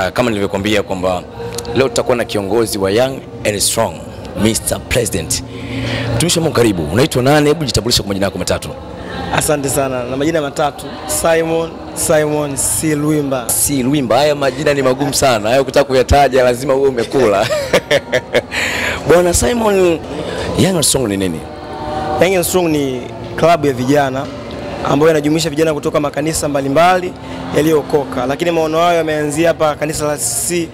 Kama nilivyokuambia kwamba leo tutakuwa na kiongozi wa Young and Strong, Mr President. Mtumishi wa Mungu, karibu. Unaitwa nani? Hebu jitambulishe kwa majina yako matatu. Asante sana na majina matatu Simon Simon C Lwimba. Si Lwimba, haya majina ni magumu sana, hayo kutaka kuyataja lazima uwe umekula. Bwana Simon, Young and Strong ni nini? Young and Strong ni klabu ya vijana ambayo inajumuisha vijana kutoka makanisa mbalimbali yaliyookoka, lakini maono hayo yameanzia hapa kanisa la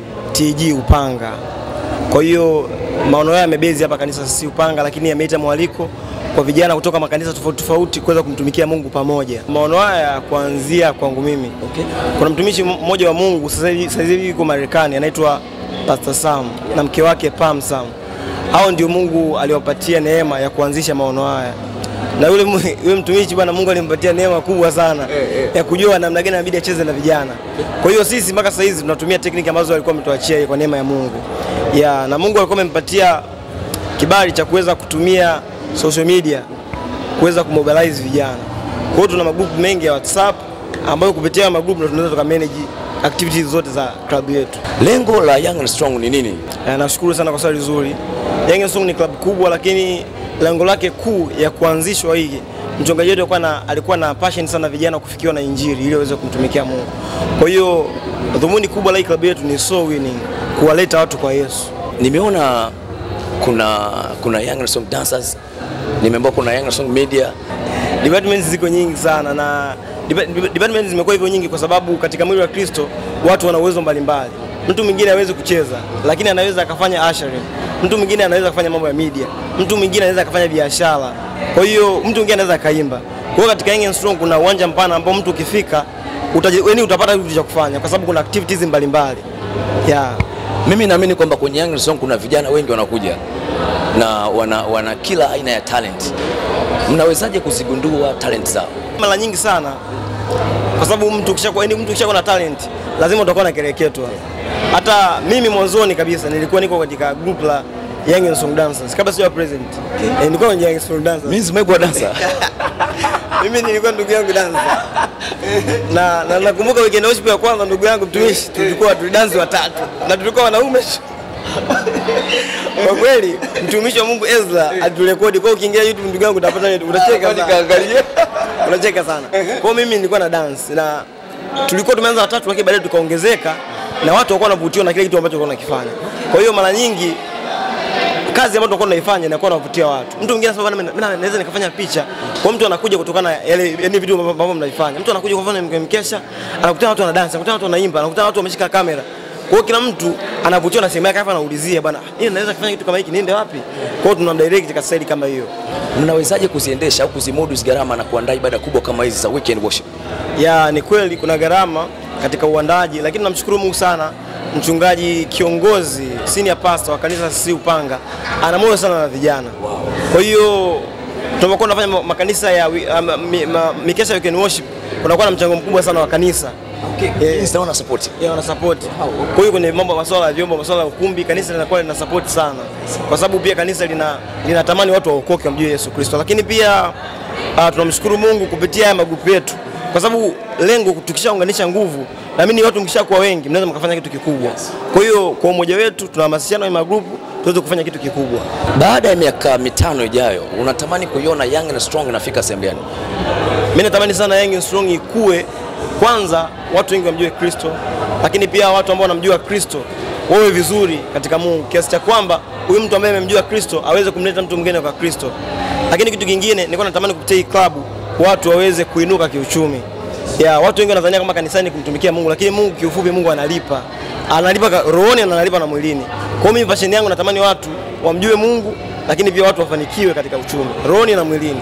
CTG Upanga. Kwa hiyo maono hayo yamebezi hapa kanisa la CTG Upanga, lakini yameita mwaliko kwa vijana kutoka makanisa tofauti tofauti kuweza kumtumikia Mungu pamoja. Maono haya kuanzia kwangu mimi. Okay. Kuna mtumishi mmoja wa Mungu sasa hivi sasa hivi yuko Marekani anaitwa Pastor Sam na mke wake Pam Sam. Hao ndio Mungu aliwapatia neema ya kuanzisha maono haya. Na yule mu- yule mtumishi bwana Mungu alimpatia neema kubwa sana ya kujua namna gani inabidi acheze na vijana. Kwa hiyo sisi mpaka sasa hizi tunatumia tekniki ambazo alikuwa ametuachia kwa neema ya Mungu. Ya, na Mungu alikuwa amempatia kibali cha kuweza kutumia social media kuweza kumobilize vijana. Kwa hiyo tuna magrupu mengi ya WhatsApp ambayo kupitia hayo magrupu ndio tunaweza tukamanage activities zote za klabu yetu. Lengo la Young and Strong ni nini? Eh, Nashukuru sana kwa swali zuri. Young and Strong ni klabu kubwa, lakini lengo lake kuu ya kuanzishwa hii mchungaji wetu alikuwa na, alikuwa na passion sana vijana kufikiwa na injili ili waweze kumtumikia Mungu. Kwa hiyo dhumuni kubwa la hii klabu yetu ni soul winning, kuwaleta watu kwa Yesu. Nimeona kuna kuna Young and Strong dancers, nimeambiwa kuna Young and Strong media. Departments ziko nyingi sana na depa- depa- departments zimekuwa hivyo nyingi kwa sababu katika mwili wa Kristo watu wana uwezo mbalimbali. Mtu mwingine hawezi kucheza lakini anaweza akafanya ushering. Mtu mwingine anaweza kufanya mambo ya media. Mtu mwingine anaweza akafanya biashara. Kwa hiyo mtu mwingine anaweza akaimba. Kwa hiyo katika Young and Strong kuna uwanja mpana ambao mtu ukifika utaji, yani utapata kitu cha kufanya kwa sababu kuna activities mbalimbali. Yeah. Mimi naamini kwamba kwenye Young and Strong kuna vijana wengi wanakuja na wana, wana kila aina ya talent. Mnawezaje kuzigundua talent zao? mara nyingi sana kwa sababu mtu ukishakuwa yani mtu ukishakuwa na talent lazima utakuwa na kereketwa. Hata mimi mwanzoni kabisa nilikuwa niko katika group la Young and Strong Dancers kabla sijawa president. Eh, nilikuwa kwenye Young and Strong Dancers. Mimi simekuwa dancer. Mimi nilikuwa ndugu yangu dancer. na na nakumbuka weekend worship ya kwanza ndugu yangu mtumishi tulikuwa tulidansi watatu na tulikuwa wanaume kwa kweli mtumishi wa Mungu Ezra aliturekodi. Kwa hiyo ukiingia YouTube ndugu yangu utapata utacheka sana. unacheka sana. Kwa hiyo mimi nilikuwa na dance na tulikuwa tumeanza watatu, lakini baadaye tukaongezeka na watu walikuwa wanavutiwa na kile kitu ambacho tulikuwa tunakifanya. Kwa hiyo mara nyingi kazi ambayo tulikuwa tunaifanya inakuwa inavutia watu. Mtu mwingine anasema bwana, mimi naweza nikafanya picha. Kwa mtu anakuja kutokana na yale yani vitu ambavyo mnaifanya. Mtu anakuja kwa mfano mke- mkesha, anakutana watu wanadance, anakutana watu wanaimba, anakutana watu wameshika kamera. Kwa hiyo kila mtu anavutiwa na sehemu yake, hapa anaulizia bwana, mimi naweza kufanya kitu kama hiki, niende wapi? Kwa hiyo tunamdirect katika staili kama hiyo. Mnawezaje kuziendesha au kuzimudu hizi gharama na kuandaa ibada kubwa kama hizi za weekend worship? ya ni kweli kuna gharama katika uandaji, lakini namshukuru Mungu sana mchungaji kiongozi senior pastor wa kanisa sisi Upanga ana moyo sana na vijana. Kwa hiyo tunapokuwa tunafanya ma- makanisa ya wi- ama- mi- ma- mikesha ya weekend worship kunakuwa na mchango mkubwa sana wa kanisa Okay. Eh. Instawana support. ya wana support. Kwa hiyo kwenye mambo ya masuala ya vyombo, masuala ya ukumbi, kanisa linakuwa lina support sana, kwa sababu pia kanisa lina linatamani watu waokoke wamjue Yesu Kristo, lakini pia uh, tunamshukuru Mungu kupitia haya magrupu yetu, kwa sababu lengo tukishaunganisha nguvu, naamini watu mkishakuwa wengi mnaweza mkafanya kitu kikubwa. Kwa hiyo kwa umoja wetu tunahamasishana kwenye magrupu tuweze kufanya kitu kikubwa. Baada ya miaka mitano ijayo, unatamani kuiona Young and Strong inafika sehemu gani? Mimi natamani sana Young and Strong ikue, kwanza watu wengi wamjue Kristo, lakini pia watu ambao wanamjua Kristo wawe vizuri katika Mungu, kiasi cha kwamba huyu mtu ambaye amemjua Kristo aweze kumleta mtu mwingine kwa Kristo. Lakini kitu kingine nilikuwa natamani kupitia hii klabu watu waweze kuinuka kiuchumi. Ya, watu wengi wanadhania kama kanisani kumtumikia Mungu, lakini Mungu kiufupi, Mungu analipa, analipa ka- rohoni na analipa na mwilini. Kwa hiyo mimi passion yangu natamani watu wamjue Mungu, lakini pia watu wafanikiwe katika uchumi, rohoni na mwilini.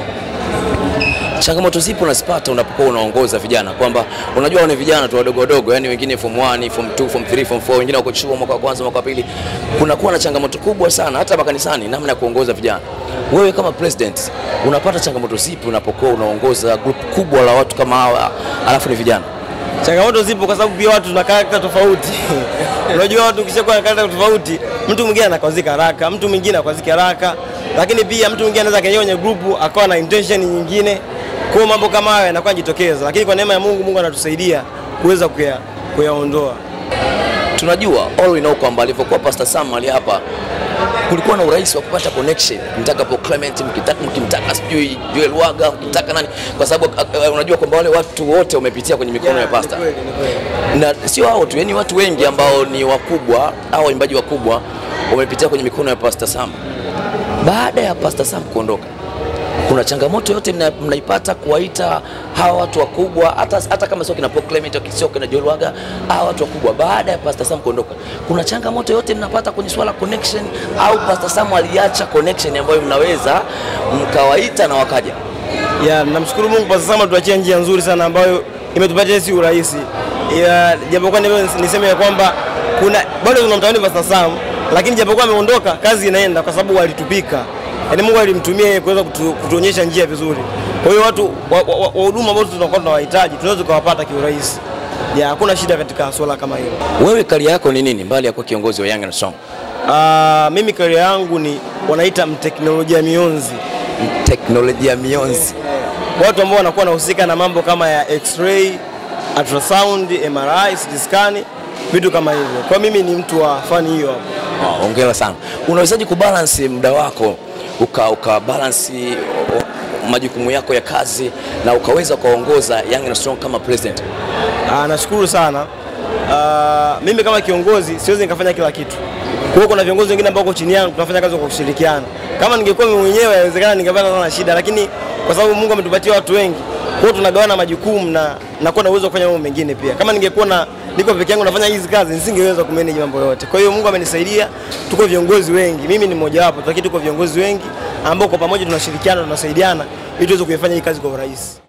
Changamoto zipo unazipata unapokuwa unaongoza vijana, kwamba unajua wale vijana tu wadogo wadogo, yani wengine form 1, form 2, form 3, form 4, wengine wako chuo mwaka wa kwanza, mwaka wa pili. Kunakuwa na changamoto kubwa sana hata makanisani, namna ya kuongoza vijana. Wewe kama president unapata changamoto zipi unapokuwa unaongoza group kubwa la watu kama hawa, alafu ni vijana? Changamoto zipo kwa sababu pia watu tuna karakta tofauti. Unajua watu ukishakuwa na karakta tofauti, mtu mwingine anakwazika haraka, mtu mwingine akwazika haraka, lakini pia mtu mwingine anaweza akaingia kwenye grupu akawa na intention nyingine. Kwa hiyo mambo kama hayo yanakuwa jitokeza, lakini kwa neema ya Mungu, Mungu anatusaidia kuweza kuya- kuyaondoa. tunajua all we know kwamba alivyokuwa Pastor Sam ali hapa kulikuwa na urahisi wa kupata connection, mtaka po Clement, mkitaka mkimtaka sijui Joel Waga, mkitaka nani, kwa sababu uh, unajua kwamba wale watu wote wamepitia kwenye mikono ya Pastor Ni kweli, ni kweli. na sio hao tu, yani watu wengi ambao ni wakubwa au waimbaji wakubwa wamepitia kwenye mikono ya Pastor Sam. Baada ya Pastor Sam kuondoka, kuna changamoto yote mna, mnaipata kuwaita hawa watu wakubwa, hata, hata kama sio kina Paul Clement, sio kina Joel Waga, hawa watu wakubwa, baada ya Pastor Sam kuondoka, kuna changamoto yote mnapata kwenye swala connection, au Pastor Sam aliacha connection ambayo mnaweza mkawaita na wakaja? Ya, namshukuru Mungu kwa sasa tuachia njia nzuri sana ambayo imetupatia si urahisi. Ya, japokuwa ni- niseme ya kwamba kuna bado tunamtamani Pastor Sam, lakini japokuwa ameondoka, kazi inaenda kwa sababu walitupika. Yaani Mungu alimtumia yeye kuweza kutu, kutuonyesha njia vizuri. Kwa hiyo watu wa- wa- wa- wahuduma ambao tunakuwa tunawahitaji tunaweza tukawapata kiurahisi. Ya, hakuna shida katika swala kama hilo. Wewe kari yako ni nini mbali ya kuwa kiongozi wa Young and Strong? Ah, mimi career yangu ni wanaita mteknolojia mionzi. Teknolojia mionzi. watu ambao wanakuwa wanahusika na mambo kama ya x-ray, ultrasound, MRI, CT scan, vitu kama hivyo. Kwa mimi ni mtu wa fani hiyo hapo. Oh, hongera sana. Unawezaje kubalance muda wako uka, uka balance o- majukumu yako ya kazi na ukaweza kuwaongoza Young and Strong kama president? Ah, nashukuru sana. Ah, mimi kama kiongozi siwezi nikafanya kila kitu. Kwa hiyo kuna viongozi wengine ambao wako chini yangu tunafanya kazi kwa kushirikiana. Kama ningekuwa mimi mwenyewe inawezekana ningepata sana shida, lakini kwa sababu Mungu ametupatia watu wengi, kwa hiyo tunagawana majukumu na nakuwa na uwezo wa kufanya mambo mengine pia. Kama ningekuwa na niko peke yangu nafanya hizi kazi nisingeweza kumanage mambo yote. Kwa hiyo Mungu amenisaidia, tuko viongozi wengi, mimi ni mmoja wapo, lakini tuko viongozi wengi ambao kwa pamoja tunashirikiana, tunasaidiana ili tuweze kuifanya hii kazi kwa urahisi.